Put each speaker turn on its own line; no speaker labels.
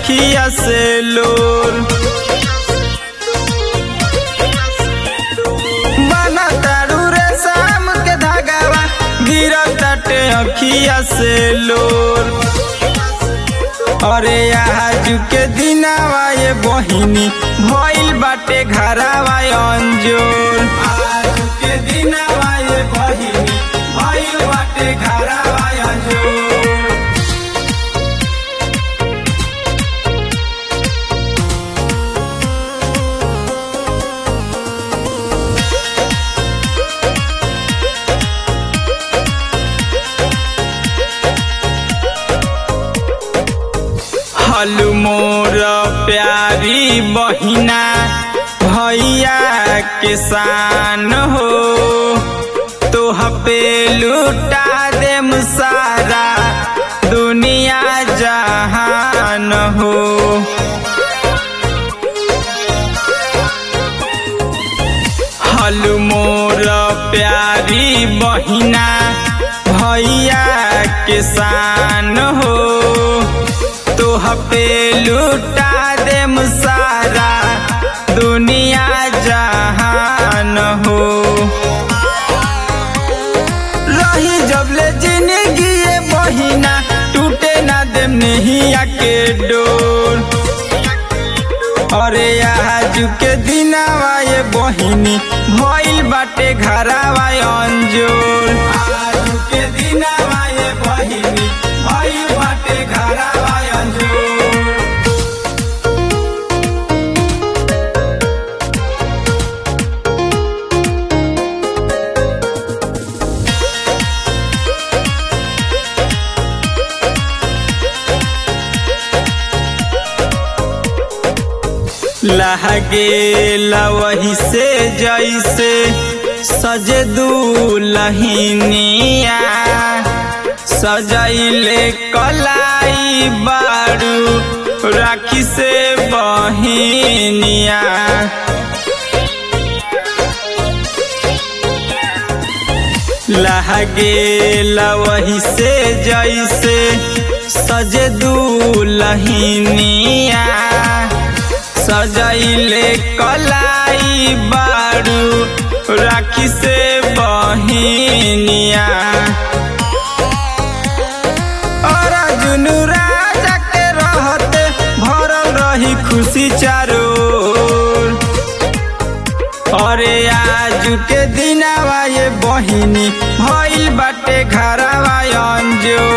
अखिया से लोर बना तारू रे शाम के धागावा गिरताटे अखिया से लोर अरे आज के दिनावा ये बहिनी भइल बाटे घरावा अंजोर आज के दिनावा ये बहिनी भइल बाटे घरावा अंजोर हलु मोर प्यारी बहिना भैया किसान हो तोह पे लुटा दे सारा दुनिया जहान हो हलु मोर प्यारी बहिना भैया किसान हो तोह पे लुटा दे सारा दुनिया जहान हो रही जबले जिंदगी ये बहिना टूटे ना दे नहिया के डोर अरे आज के दिनावा ये बहिनी भइल बाटे घरावा अंजोर आज के दिनावा ये बहिनी भइल बाटे घरावा अंजोर लहगे वही से जैसे सजे दुलहिनिया सजैले कलाई बारू राखी से बहिनिया लहगे वही से जैसे सजे दुलहिनिया सजैले कलाई बारू राखी से बहिनिया और जुनू राजा के रहते भरल रही खुशी चारोर अरे आज के दिनावा ये बहिनी भइल बाटे घरावा अंजोर